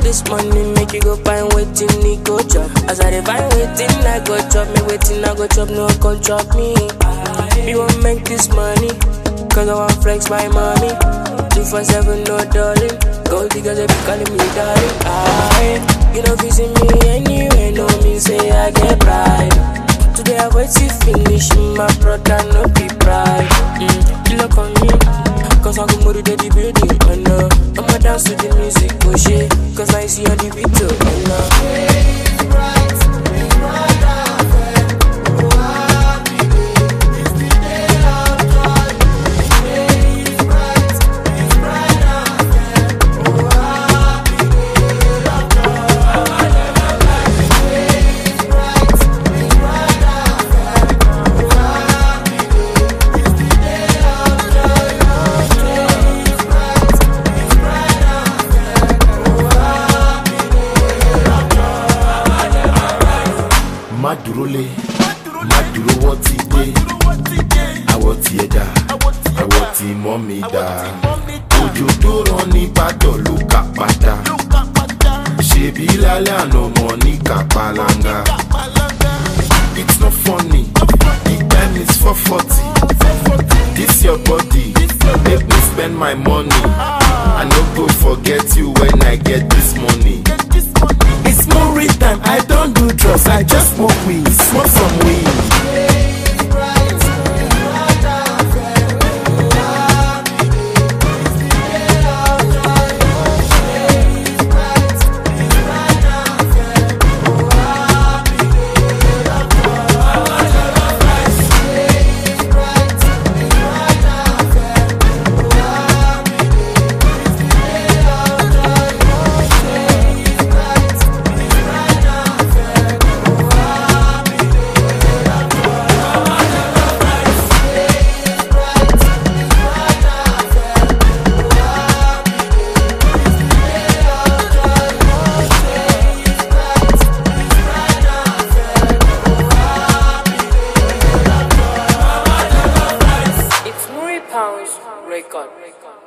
this money, make you go find waiting, he go chop. As I dey find waiting, I go chop me waiting, I go chop, no come chop me. Me want make this money, cause I want flex my mommy. Two for seven, no darling. Gold diggers, they be calling me darling. I, you know, visit me anywhere, no me say I get pride. Today I wait to finish, my brother, no be pride. Mm, you look on me, cause I go move to the building, oh no. I'ma dance to the music, oh shit, cause I see on the beat, oh no. má dúró lé má dúró wọ́n ti dé àwọ̀ tiẹ̀ dá àwọ̀ tí mọ́ mi dá òjò tó rán ní ìbàdàn ló kà padà ṣèbí lálẹ́ àná mọ̀ ní kàpàlàngà it's not funny the time is four forty this your body make me spend my money i no go forget you when i get this money. It's more time, I don't do drugs, I just smoke weed, smoke some weed. It's Muri Pounds record.